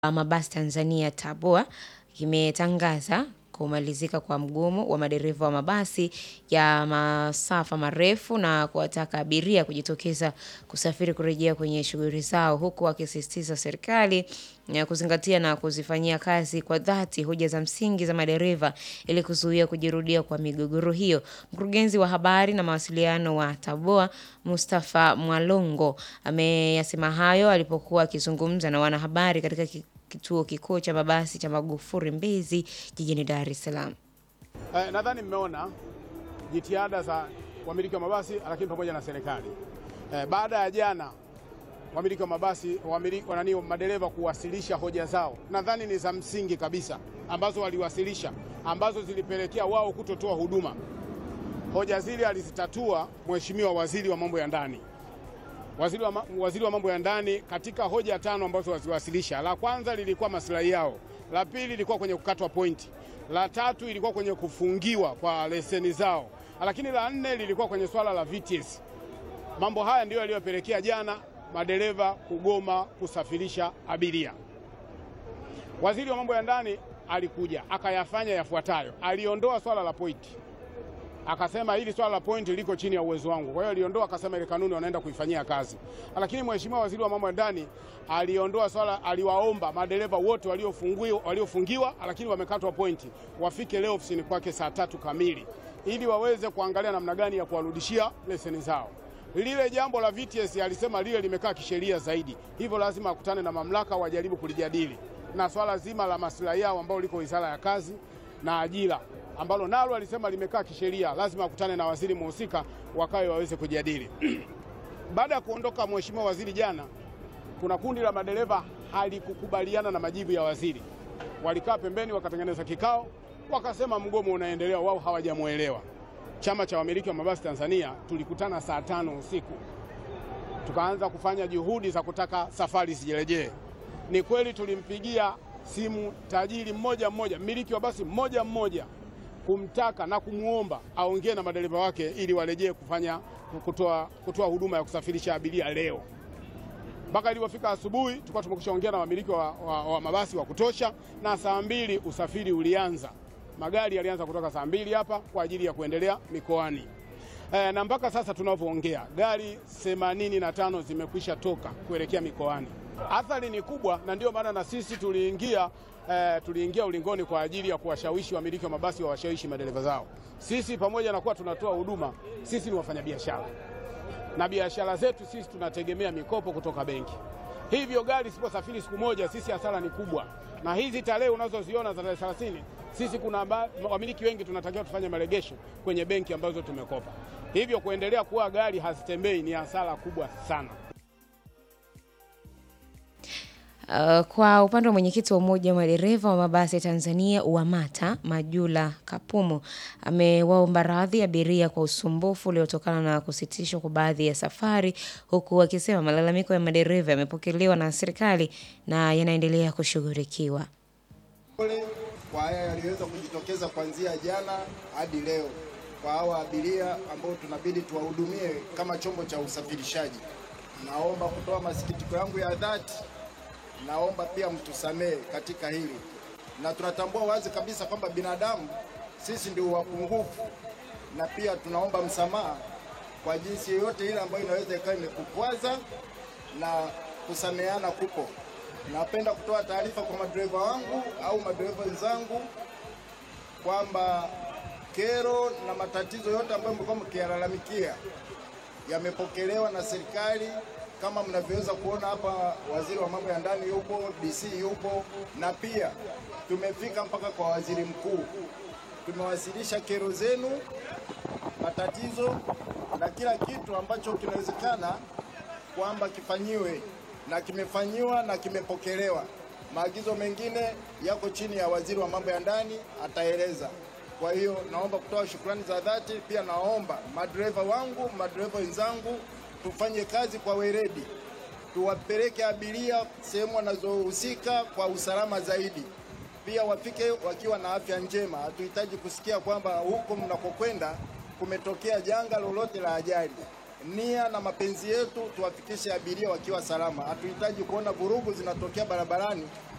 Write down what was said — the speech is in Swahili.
mabasi Tanzania TABOA kimetangaza kumalizika kwa mgomo wa madereva wa mabasi ya masafa marefu na kuwataka abiria kujitokeza kusafiri kurejea kwenye shughuli zao huku wakisisitiza serikali ya kuzingatia na kuzifanyia kazi kwa dhati hoja za msingi za madereva ili kuzuia kujirudia kwa migogoro hiyo. Mkurugenzi wa habari na mawasiliano wa TABOA Mustafa Mwalongo ameyasema hayo alipokuwa akizungumza na wanahabari katika ki- kituo kikuu cha mabasi cha Magufuli Mbezi jijini Dar es Salaam. Eh, nadhani mmeona jitihada za wamiliki wa mabasi lakini pamoja na serikali. Eh, baada ya jana wamiliki wa mabasi wamiliki, wanani madereva kuwasilisha hoja zao, nadhani ni za msingi kabisa ambazo waliwasilisha ambazo zilipelekea wao kutotoa huduma. Hoja zile alizitatua Mheshimiwa Waziri wa Mambo ya Ndani. Waziri wa, ma- waziri wa mambo ya ndani katika hoja tano ambazo waziwasilisha, la kwanza lilikuwa maslahi yao, la pili lilikuwa kwenye kukatwa pointi, la tatu ilikuwa kwenye kufungiwa kwa leseni zao, lakini la nne lilikuwa kwenye swala la VTS. Mambo haya ndiyo yaliyopelekea jana madereva kugoma kusafirisha abiria. Waziri wa mambo ya ndani alikuja akayafanya yafuatayo: aliondoa swala la pointi akasema hili swala la point liko chini ya uwezo wangu. Kwa hiyo aliondoa, akasema ile kanuni wanaenda kuifanyia kazi. Lakini mheshimiwa waziri wa mambo ya ndani aliondoa swala, aliwaomba madereva wote waliofungiwa, waliofungiwa lakini wamekatwa pointi wafike leo ofisini kwake saa tatu kamili ili waweze kuangalia namna gani ya kuwarudishia leseni zao. Lile jambo la VTS alisema lile limekaa kisheria zaidi, hivyo lazima akutane na mamlaka wajaribu kulijadili, na swala zima la maslahi yao ambao liko wizara ya kazi na ajira ambalo nalo alisema limekaa kisheria, lazima akutane na waziri muhusika wakawe waweze kujadili. Baada ya kuondoka mheshimiwa waziri jana, kuna kundi la madereva halikukubaliana na majibu ya waziri, walikaa pembeni, wakatengeneza kikao, wakasema mgomo unaendelea, wao hawajamwelewa. Chama cha wamiliki wa mabasi Tanzania tulikutana saa tano usiku tukaanza kufanya juhudi za kutaka safari zirejee. Ni kweli tulimpigia simu tajiri mmoja mmoja, mmiliki wa basi mmoja mmoja, kumtaka na kumwomba aongee na madereva wake ili warejee kufanya kutoa, kutoa huduma ya kusafirisha abiria leo. Mpaka ilipofika asubuhi tulikuwa tumekwishaongea na wamiliki wa, wa, wa mabasi wa kutosha, na saa mbili usafiri ulianza. Magari yalianza kutoka saa mbili hapa kwa ajili ya kuendelea mikoani. E, na mpaka sasa tunavyoongea gari 85 zimekwisha toka kuelekea mikoani. Athari ni kubwa, na ndio maana na sisi tuliingia e, tuliingia ulingoni kwa ajili ya kuwashawishi wamiliki wa mabasi wawashawishi madereva zao. Sisi pamoja na kuwa tunatoa huduma, sisi ni wafanyabiashara na biashara zetu sisi tunategemea mikopo kutoka benki. Hivyo gari isiposafiri siku moja, sisi hasara ni kubwa, na hizi tarehe unazoziona za tarehe 30 sisi kuna ba- wamiliki wengi tunatakiwa tufanye maregesho kwenye benki ambazo tumekopa. Hivyo kuendelea kuwa gari hazitembei ni hasara kubwa sana. Uh, kwa upande wa mwenyekiti wa umoja wa madereva wa mabasi Tanzania UWAMATA Majula Kapumo amewaomba radhi abiria kwa usumbufu uliotokana na kusitishwa kwa baadhi ya safari, huku akisema malalamiko ya madereva yamepokelewa na serikali na yanaendelea kushughulikiwa. Pole kwa haya yaliyoweza kujitokeza kuanzia jana hadi leo kwa hawa abiria ambao tunabidi tuwahudumie kama chombo cha usafirishaji. Naomba kutoa masikitiko yangu ya dhati, naomba pia mtusamehe katika hili, na tunatambua wazi kabisa kwamba binadamu sisi ndio wapungufu, na pia tunaomba msamaha kwa jinsi yoyote ile ambayo inaweza ikawa imekukwaza na kusameheana kupo. Napenda kutoa taarifa kwa madereva wangu au madereva wenzangu kwamba kero na matatizo yote ambayo mlikuwa mkiyalalamikia yamepokelewa na serikali. Kama mnavyoweza kuona hapa, waziri wa mambo ya ndani yupo, DC yupo, na pia tumefika mpaka kwa waziri mkuu. Tumewasilisha kero zenu, matatizo na kila kitu ambacho kinawezekana kwamba kifanyiwe na kimefanyiwa na kimepokelewa. Maagizo mengine yako chini ya waziri wa mambo ya ndani, ataeleza. Kwa hiyo naomba kutoa shukrani za dhati. Pia naomba madereva wangu, madereva wenzangu, tufanye kazi kwa weledi, tuwapeleke abiria sehemu wanazohusika kwa usalama zaidi, pia wafike wakiwa na afya njema. Hatuhitaji kusikia kwamba huko mnakokwenda kumetokea janga lolote la ajali. Nia na mapenzi yetu tuwafikishe abiria wakiwa salama. Hatuhitaji kuona vurugu zinatokea barabarani